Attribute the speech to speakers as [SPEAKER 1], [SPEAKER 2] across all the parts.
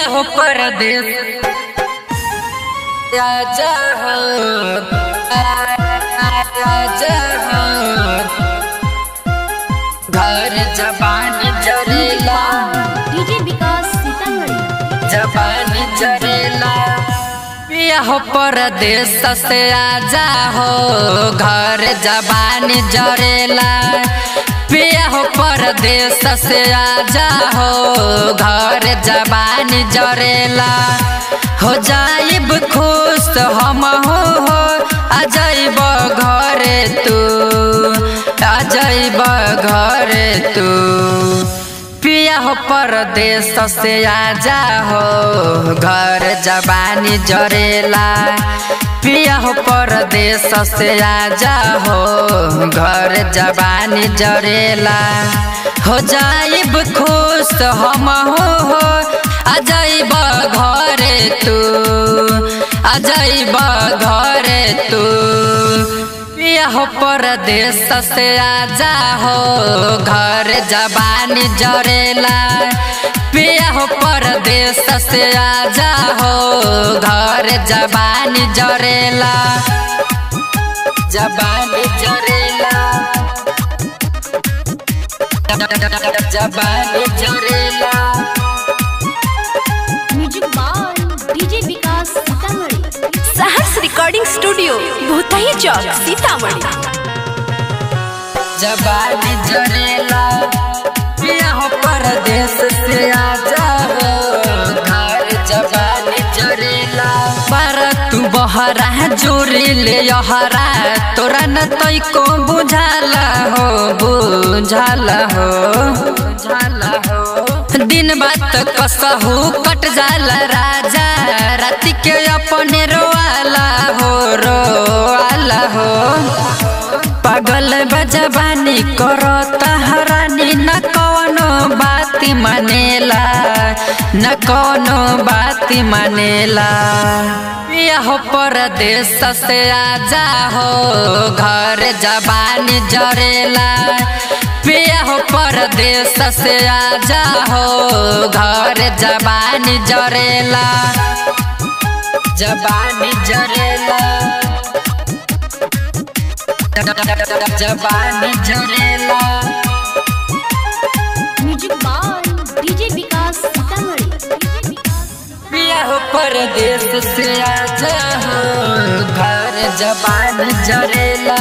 [SPEAKER 1] हो परदेश राजा हो राजा हो घर जबान जरेला
[SPEAKER 2] डीजे विकास सीतामढ़ी
[SPEAKER 1] जबान जरेला पिया हो परदेश से आजा हो घर जबान जरेला पिया हो परदेश से आजा हो घर जबान जरेला हो जाइब खुश हम हो हो आ जाइब घरे तू आ जाइब घरे तू पिया हो परदेश से आजा हो घर जबानी जरेला पिया हो परदेश से आजा हो घर जबानी जरेला हो जाइब खुश हम हो हो आ जाइब घरे तू आ जाइब घरे तू पिया हो परदेश से आजा हो घर जबानी जरेला पिया हो परदेश से आजा हो घर जबानी जरेला जबानी जरेला जबानी जरेला
[SPEAKER 2] music by DJ Vikas Sitamarhi
[SPEAKER 3] Saharsh recording studio Bhutahi चौक सीतामढ़ी
[SPEAKER 1] जबानी जरेला पिया हो परदेश से आजा हो घर जबानी जरेला पर तू बहरा जोरी ले यहरा तोरा न तई को बुझाला हो बुझाला हो बुझाला हो दिन बात कसहू कट जाला राजा राति के अपने रोआला हो रोआला हो पागल बजबानी करो तहरानी न कौनो बात मानेला न कौनो बात मानेला पिया हो परदेश से आजा हो घर जबानी जरेला पिया हो परदेश से आजा हो घर जबानी जरेला जबानी जरेला जबानी जरेला
[SPEAKER 2] music by DJ Vikas Sitamarhi
[SPEAKER 1] पिया हो परदेश से आजा हो घर जबान जरेला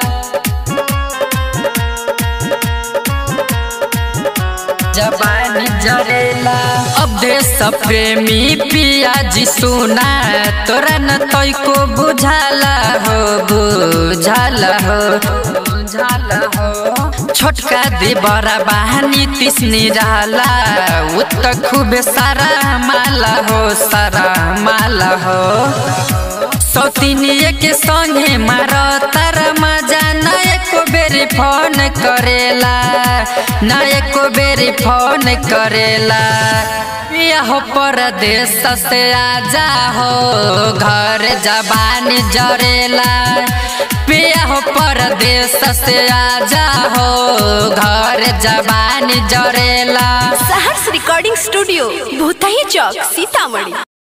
[SPEAKER 1] जबान जरेला अब देश प्रेमी पिया जी सुना तोरा न तई को बुझाला हो बुझाला हो बुझाला हो छोटका दे बड़ा बहानी तिसनी रहला उ त खूबे सारा माला हो सारा माला हो सौतिनिए के संगे मार तार मजा न एको बेरी फोन करेला न एको बेरी फोन करेला पिया हो परदेश से आजा हो घर जबानी जरेला पिया हो परदेश से आजा हो घर जबानी जरेला
[SPEAKER 3] सहर्ष रिकॉर्डिंग स्टूडियो भूतही चौक सीतामढ़ी